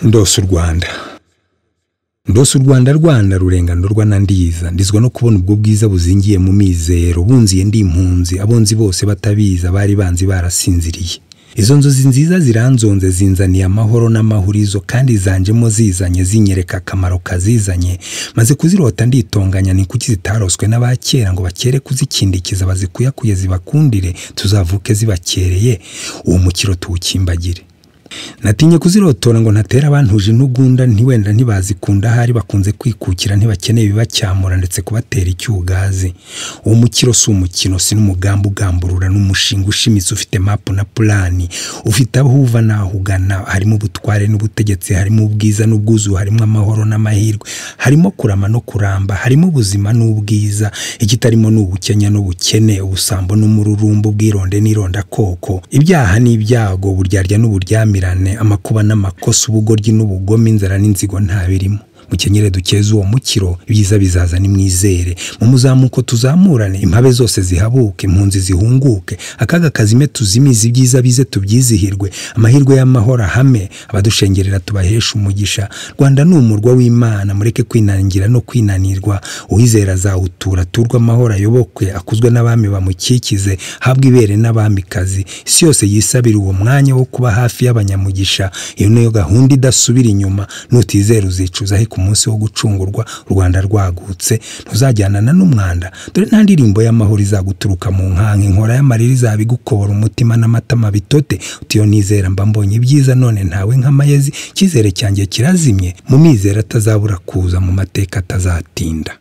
ndose u rwanda ndose u rwanda rwanda rurenga ndorwa na ndiza ndizwa no kubona ubwo bwiza buzingiye mu mizero bunziye ndi impunzi abonzi bose batabizi abari banzi barasinziriye izo nzozi nziza ziranzonze zinzaniye amahoro n'amahurizo kandi zanjemo zizanye zinyereka akamaro kazizanye maze kuzirota nditonganya ni kuki zitaroswe n'abakera ngo bakere kuzikindikiza bazikuyakuye zibakundire tuzavuke zibakereye uwo mukiro tuwukimbagire natinye kuzirotora ngo ntatera abantuje intugunda ntiwenda ntibazikunda ahari bakunze kwikukira ntibakeneye ibibacyamura ndetse kubatera icyugazi uwo mukiro si umukino si n'umugambi ugamburura n'umushinga ushimitse ufite mapu na purani ufite aho uva n'aho ugana harimo ubutware n'ubutegetsi harimo ubwiza n'ubwuzu harimo amahoro n'amahirwe harimo kurama no kuramba harimo ubuzima n'ubwiza ikitarimo ni ubukenya n'ubukene ubusambo n'umururumba ubwironde n'irondakoko ibyaha n'ibyago uburyarya n'uburyamire amakuba n'amakosa ubugoryi n'ubugome inzara n'inzigo nta birimo mukenyere dukeze uwo mukiro ibyiza bizaza nimwizere mu muzamuko tuzamurane impabe zose zihabuke impunzi zihunguke akaga kazime tuzimize ibyiza bize tubyizihirwe amahirwe y'amahoro ahame abadushengerera tubahesha umugisha rwanda ni umurwa w'imana mureke kwinangira no kwinanirwa uwizera azawutura turwe amahoro ayobokwe akuzwe n'abami bamukikize habwe ibere n'abamikazi isi yose yisabira uwo mwanya wo kuba hafi y'abanyamugisha iyo niyo gahunda idasubira inyuma nutizera uzicuza ariko umunsi wo gucungurwa u rwanda rwagutse ntuzajyanana n'umwanda dore nta ndirimbo y'amahoro izaguturuka mu nkanka inkora y'amarira izabigukobora umutima n'amatama bitote utiyo nizera mba mbonye ibyiza none ntawe nk'amayezi icyizere cyanjye kirazimye mu mizero atazabura kuza mu mateka atazatinda